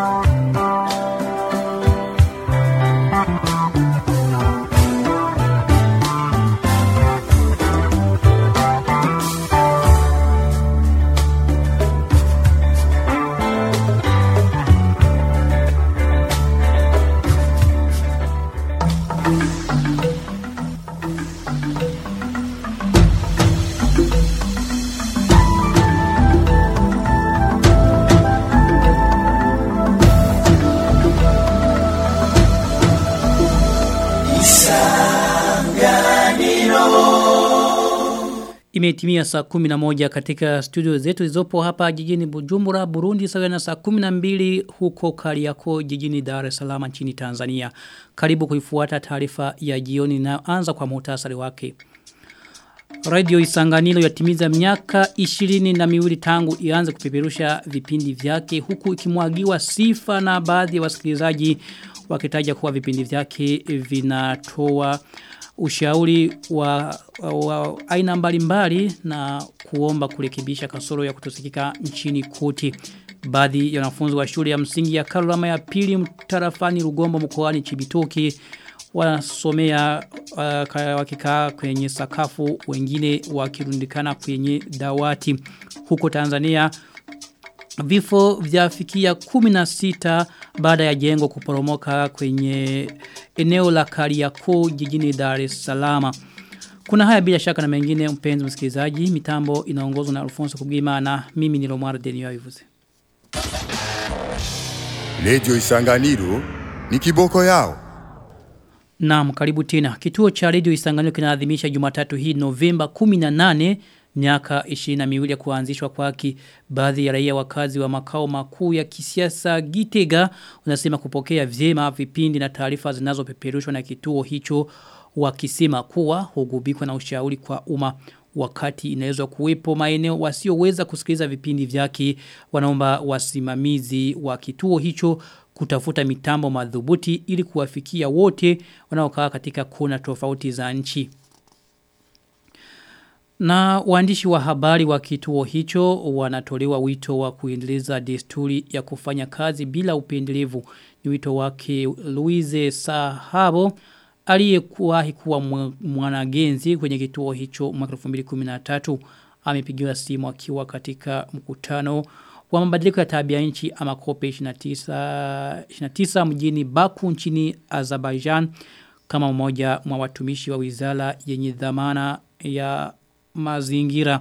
Imetimia saa 11 katika studio zetu zilizopo hapa jijini Bujumbura, Burundi sawa na saa 12 huko Kariako jijini Dar es Salaam nchini Tanzania. Karibu kuifuata taarifa ya jioni na anza kwa muhtasari wake. Radio Isanganiro yatimiza miaka ishirini na miwili tangu ianze kupeperusha vipindi vyake huku ikimwagiwa sifa na baadhi ya wasikilizaji wakitaja kuwa vipindi vyake vinatoa ushauri wa, wa, wa aina mbalimbali na kuomba kurekebisha kasoro ya kutosikika nchini kote. Baadhi ya wanafunzi wa shule ya msingi ya Karurama ya pili mtarafani Rugombo mkoani Chibitoke wanasomea uh, wakikaa kwenye sakafu wengine wakirundikana kwenye dawati huko Tanzania vifo vyafikia 16 baada ya jengo kuporomoka kwenye eneo la Kariakoo jijini Dar es Salaam. Kuna haya bila shaka na mengine mpenzi msikilizaji, mitambo inaongozwa na Alfonso Kugima na mimi ni Lomar Denio Ivuze. Radio Isanganiro ni kiboko yao. Naam, karibu tena. Kituo cha Radio Isanganiro kinaadhimisha Jumatatu hii Novemba 18 miaka 22 ya kuanzishwa kwake baadhi ya raia wakazi wa makao makuu ya kisiasa Gitega unasema kupokea vyema vipindi na taarifa zinazopeperushwa na kituo hicho wakisema kuwa hugubikwa na ushauri kwa umma wakati inaweza kuwepo maeneo wasioweza kusikiliza vipindi vyake wanaomba wasimamizi wa kituo hicho kutafuta mitambo madhubuti ili kuwafikia wote wanaokaa katika kona tofauti za nchi. Na waandishi wa habari wa kituo hicho wanatolewa wito wa kuendeleza desturi ya kufanya kazi bila upendelevu. Ni wito wake Louise Sahabo aliyekuwahi kuwa mwanagenzi kwenye kituo hicho mwaka 2013 amepigiwa simu akiwa katika mkutano wa mabadiliko ya tabia nchi ama kope 29 29 mjini Baku nchini Azerbaijan kama mmoja mwa watumishi wa wizara yenye dhamana ya mazingira.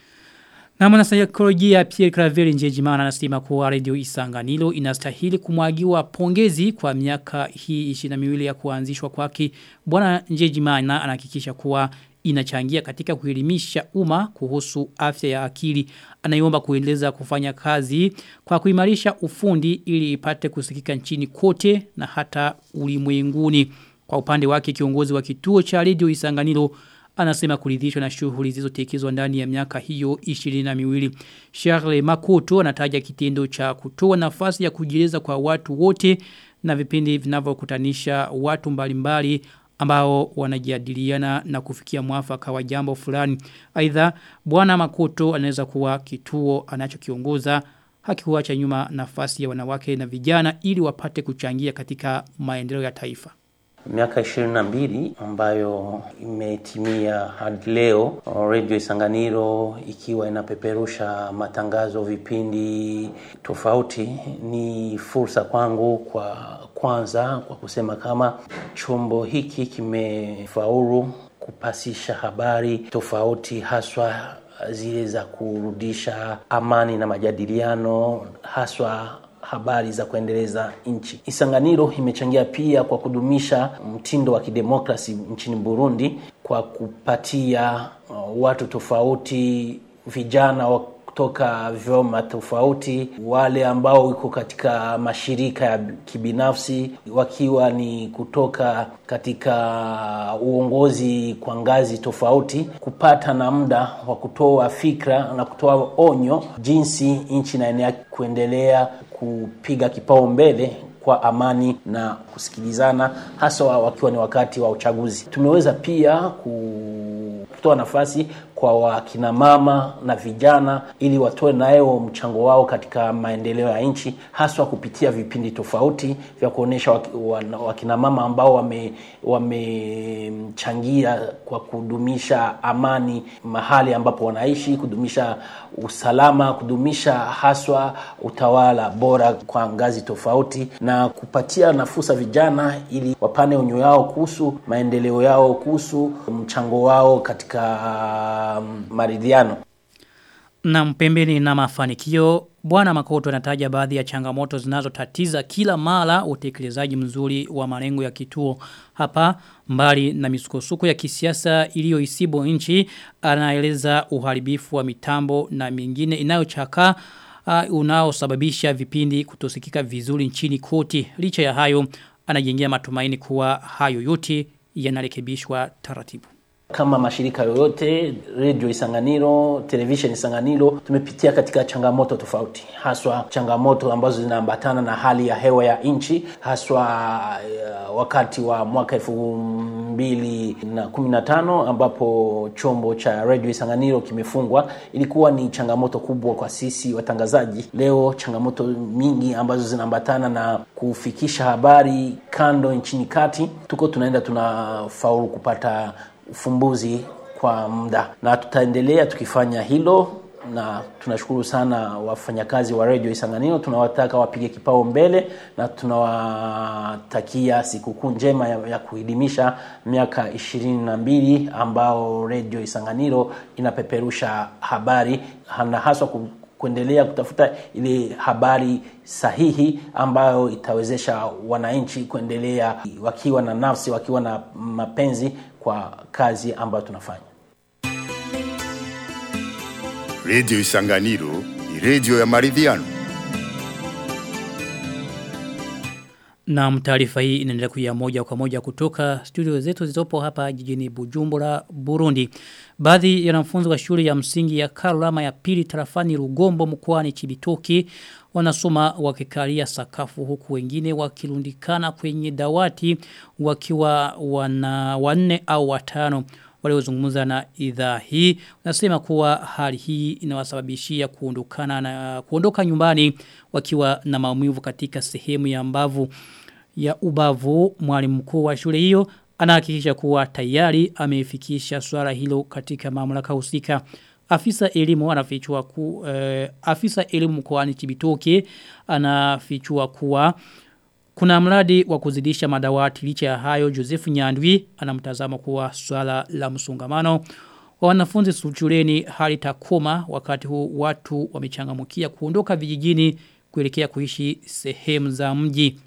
Na mwanasaikolojia Pierre Claver Njejimana anasema kuwa Radio Isanganiro inastahili kumwagiwa pongezi kwa miaka hii 22 ya kuanzishwa kwake. Bwana Njejimana anahakikisha kuwa inachangia katika kuelimisha umma kuhusu afya ya akili. Anaiomba kuendeleza kufanya kazi kwa kuimarisha ufundi ili ipate kusikika nchini kote na hata ulimwenguni. Kwa upande wake kiongozi wa kituo cha Radio Isanganiro anasema kuridhishwa na shughuli zilizotekelezwa ndani ya miaka hiyo 22. Charles Makoto anataja kitendo cha kutoa nafasi ya kujieleza kwa watu wote na vipindi vinavyokutanisha watu mbalimbali ambao wanajadiliana na kufikia mwafaka wa jambo fulani. Aidha bwana Makoto anaweza kuwa kituo anachokiongoza hakikuacha nyuma nafasi ya wanawake na vijana ili wapate kuchangia katika maendeleo ya taifa miaka ishirini na mbili ambayo imetimia hadi leo Radio Isanganiro ikiwa inapeperusha matangazo vipindi tofauti ni fursa kwangu kwa kwanza kwa kusema kama chombo hiki kimefaulu kupasisha habari tofauti haswa zile za kurudisha amani na majadiliano haswa habari za kuendeleza nchi. Isanganiro imechangia pia kwa kudumisha mtindo wa kidemokrasi nchini Burundi kwa kupatia uh, watu tofauti vijana wa kutoka vyoma tofauti, wale ambao wiko katika mashirika ya kibinafsi wakiwa ni kutoka katika uongozi kwa ngazi tofauti, kupata na muda wa kutoa fikra na kutoa onyo jinsi nchi inaendelea kuendelea kupiga kipao mbele kwa amani na kusikilizana hasa wakiwa ni wakati wa uchaguzi. Tumeweza pia kutoa nafasi kwa wakina mama na vijana ili watoe nayo mchango wao katika maendeleo ya nchi haswa kupitia vipindi tofauti vya kuonesha wakina mama ambao wame wamechangia kwa kudumisha amani mahali ambapo wanaishi kudumisha usalama kudumisha haswa utawala bora kwa ngazi tofauti na kupatia nafursa vijana ili wapane onyo yao kuhusu maendeleo yao kuhusu mchango wao katika um, maridhiano na mpembeni na mafanikio Bwana Makoto anataja baadhi ya changamoto zinazotatiza kila mara utekelezaji mzuri wa malengo ya kituo hapa mbali na misukosuko ya kisiasa iliyoisibu nchi anaeleza uharibifu wa mitambo na mingine inayochaka uh, unaosababisha vipindi kutosikika vizuri nchini koti licha ya hayo anajengea matumaini kuwa hayo yote yanarekebishwa taratibu kama mashirika yoyote radio Isanganiro, television Isanganiro tumepitia katika changamoto tofauti, haswa changamoto ambazo zinaambatana na hali ya hewa ya nchi, haswa uh, wakati wa mwaka elfu mbili na kumi na tano ambapo chombo cha radio Isanganiro kimefungwa. Ilikuwa ni changamoto kubwa kwa sisi watangazaji. Leo changamoto mingi ambazo zinaambatana na kufikisha habari kando nchini kati, tuko tunaenda tunafaulu kupata ufumbuzi kwa muda na tutaendelea tukifanya hilo na tunashukuru sana wafanyakazi wa radio Isanganiro tunawataka wapige kipao mbele na tunawatakia sikukuu njema ya, ya kuhidimisha miaka ishirini na mbili ambao radio Isanganiro inapeperusha habari na haswa ku, kuendelea kutafuta ile habari sahihi ambayo itawezesha wananchi kuendelea wakiwa na nafsi wakiwa na mapenzi kwa kazi ambayo tunafanya. Radio Isanganiro ni radio ya maridhiano. Na taarifa hii inaendelea kuja moja kwa moja kutoka studio zetu zilizopo hapa jijini Bujumbura, Burundi. Baadhi ya wanafunzi wa shule ya msingi ya Karurama ya pili tarafani Rugombo mkoani Chibitoki wanasoma wakikalia sakafu huku wengine wakirundikana kwenye dawati wakiwa wana wanne au watano waliozungumza na idhaa hii wanasema kuwa hali hii inawasababishia kuondokana na kuondoka nyumbani wakiwa na maumivu katika sehemu ya mbavu ya ubavu mwalimu mkuu wa shule hiyo anahakikisha kuwa tayari amefikisha swala hilo katika mamlaka husika afisa elimu anafichua ku eh, afisa elimu mkoani Kibitoke anafichua kuwa kuna mradi wa kuzidisha madawati licha ya hayo Joseph Nyandwi anamtazama kuwa swala la msongamano wa wanafunzi shuleni hali takoma wakati huu watu wamechangamukia kuondoka vijijini kuelekea kuishi sehemu za mji.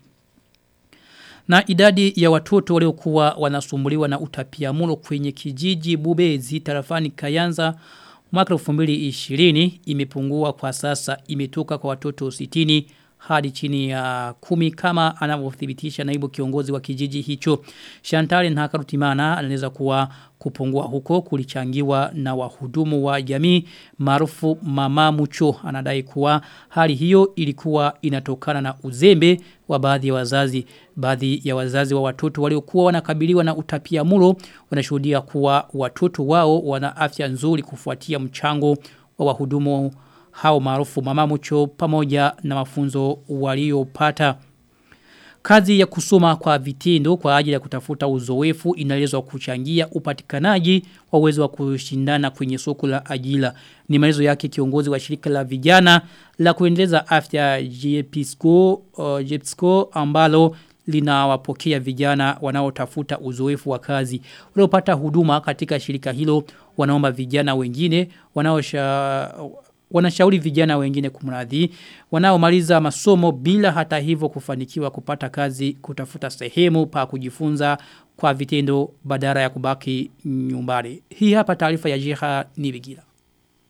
Na idadi ya watoto waliokuwa wanasumbuliwa na utapiamlo kwenye kijiji Bubezi tarafani Kayanza mwaka 2020 imepungua kwa sasa imetoka kwa watoto 60 hadi chini ya kumi kama anavyothibitisha naibu kiongozi wa kijiji hicho. Shantali Ntakarutimana anaeleza kuwa kupungua huko kulichangiwa na wahudumu wa jamii maarufu mama mucho anadai kuwa hali hiyo ilikuwa inatokana na uzembe wa baadhi ya wazazi baadhi ya wazazi wa watoto waliokuwa wanakabiliwa na utapia mulo wanashuhudia kuwa watoto wao wana afya nzuri kufuatia mchango wa wahudumu hao maarufu mama mucho pamoja na mafunzo waliopata Kazi ya kusoma kwa vitindo kwa ajili ya kutafuta uzoefu inaelezwa kuchangia upatikanaji wa uwezo wa kushindana kwenye soko la ajira. Ni maelezo yake kiongozi wa shirika la vijana la kuendeleza afya JPSCO, uh, JPSCO ambalo linawapokea vijana wanaotafuta uzoefu wa kazi. Waliopata huduma katika shirika hilo wanaomba vijana wengine wanaosha wanashauri vijana wengine kumradhi wanaomaliza masomo bila hata hivyo kufanikiwa kupata kazi kutafuta sehemu pa kujifunza kwa vitendo badala ya kubaki nyumbani. Hii hapa taarifa ya Jiha Nibigira.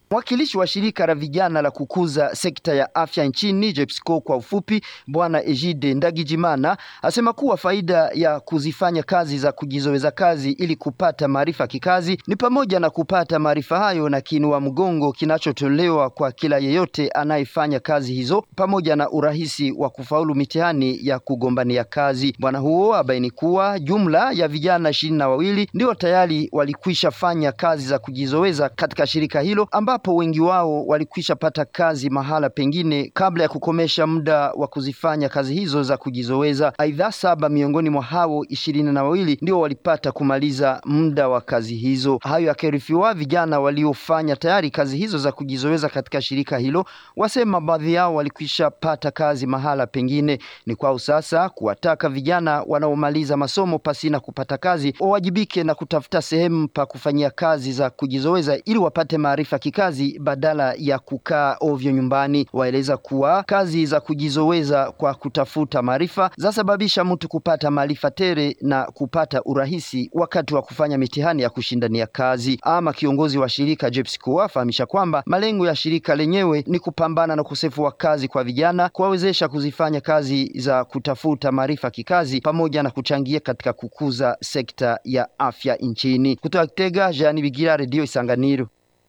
Mwakilishi wa shirika la vijana la kukuza sekta ya afya nchini JEPSCO kwa ufupi, bwana Ejide Ndagijimana asema kuwa faida ya kuzifanya kazi za kujizoweza kazi ili kupata maarifa kikazi ni pamoja na kupata maarifa hayo na kinua mgongo kinachotolewa kwa kila yeyote anayefanya kazi hizo pamoja na urahisi wa kufaulu mitihani ya kugombania kazi. Bwana huo abaini kuwa jumla ya vijana ishirini na wawili ndio tayari walikwisha fanya kazi za kujizoweza katika shirika hilo ambapo wengi wao walikwisha pata kazi mahala pengine kabla ya kukomesha muda wa kuzifanya kazi hizo za kujizoweza. Aidha, saba miongoni mwa hao ishirini na wawili ndio walipata kumaliza muda wa kazi hizo. Hayo yakirifiwa, vijana waliofanya tayari kazi hizo za kujizoweza katika shirika hilo wasema baadhi yao walikwisha pata kazi mahala pengine. Ni kwao sasa kuwataka vijana wanaomaliza masomo pasina kupata kazi wawajibike na kutafuta sehemu pa kufanyia kazi za kujizoweza ili wapate maarifa kikazi badala ya kukaa ovyo nyumbani. Waeleza kuwa kazi za kujizoweza kwa kutafuta maarifa zasababisha mtu kupata maarifa tere na kupata urahisi wakati wa kufanya mitihani ya kushindania kazi. Ama kiongozi wa shirika JEPSCO afahamisha kwamba malengo ya shirika lenyewe ni kupambana na ukosefu wa kazi kwa vijana, kuwawezesha kuzifanya kazi za kutafuta maarifa kikazi pamoja na kuchangia katika kukuza sekta ya afya nchini. Kutoka Kitega, Jean Bigira, Radio Isanganiro.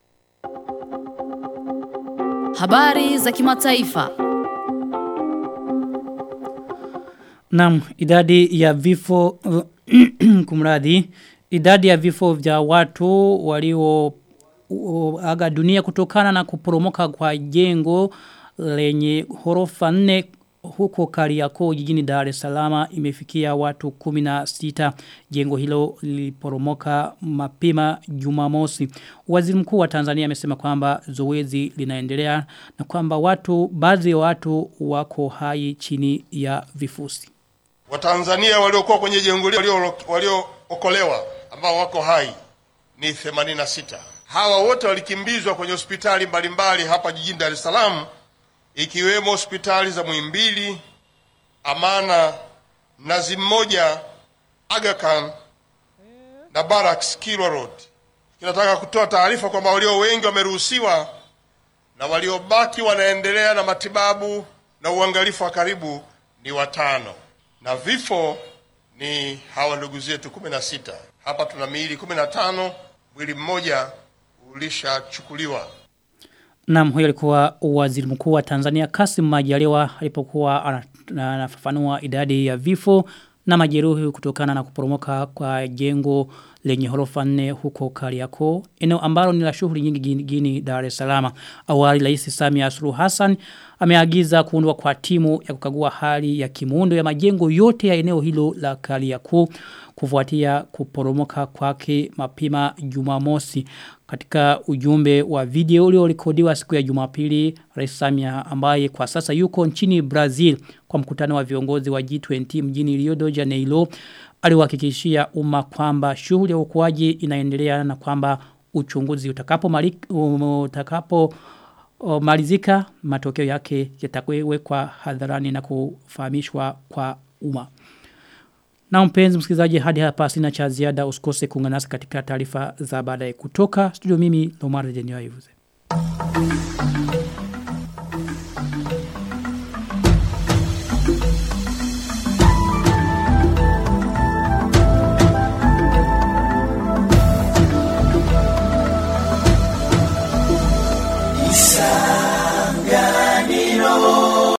Habari za kimataifa. Naam, idadi ya vifo kumradhi, idadi ya vifo vya watu walio aga dunia kutokana na kuporomoka kwa jengo lenye horofa nne huko Kariakoo jijini Dar es Salaam imefikia watu 16 jengo hilo liliporomoka mapema Jumamosi waziri mkuu wa Tanzania amesema kwamba zoezi linaendelea na kwamba watu baadhi ya watu wako hai chini ya vifusi Watanzania waliokuwa kwenye jengo hilo waliookolewa ambao wako hai ni 86 hawa wote walikimbizwa kwenye hospitali mbalimbali hapa jijini Dar es Salaam ikiwemo hospitali za Muhimbili, Amana, Mnazi Mmoja, Aga Khan na Barracks Kilwa Road. Kinataka kutoa taarifa kwamba walio wengi wameruhusiwa na waliobaki wanaendelea na matibabu na uangalifu wa karibu ni watano, na vifo ni hawa ndugu zetu kumi na sita. Hapa tuna miili kumi na tano, mwili mmoja ulishachukuliwa. Naam huyo alikuwa waziri mkuu wa Tanzania Kasim Majaliwa alipokuwa anafafanua idadi ya vifo na majeruhi kutokana na kuporomoka kwa jengo lenye horofa nne huko Kariakoo eneo ambalo ni la shughuli nyingi jijini Dar es Salaam awali Rais Samia Suluhu Hassan ameagiza kuundwa kwa timu ya kukagua hali ya kimuundo ya majengo yote ya eneo hilo la Kariakoo kufuatia kuporomoka kwake mapema Jumamosi katika ujumbe wa video uliorekodiwa siku ya Jumapili Rais Samia ambaye kwa sasa yuko nchini Brazil kwa mkutano wa viongozi wa G20 mjini Rio de Janeiro aliwahakikishia umma kwamba shughuli ya uokoaji inaendelea na kwamba uchunguzi utakapo malik, utakapo o, malizika matokeo yake yatakwewekwa hadharani na kufahamishwa kwa umma. Na mpenzi msikilizaji hadi hapa sina cha ziada usikose kuungana nasi katika taarifa za baadaye kutoka studio mimi Lomar Denio Ayuze.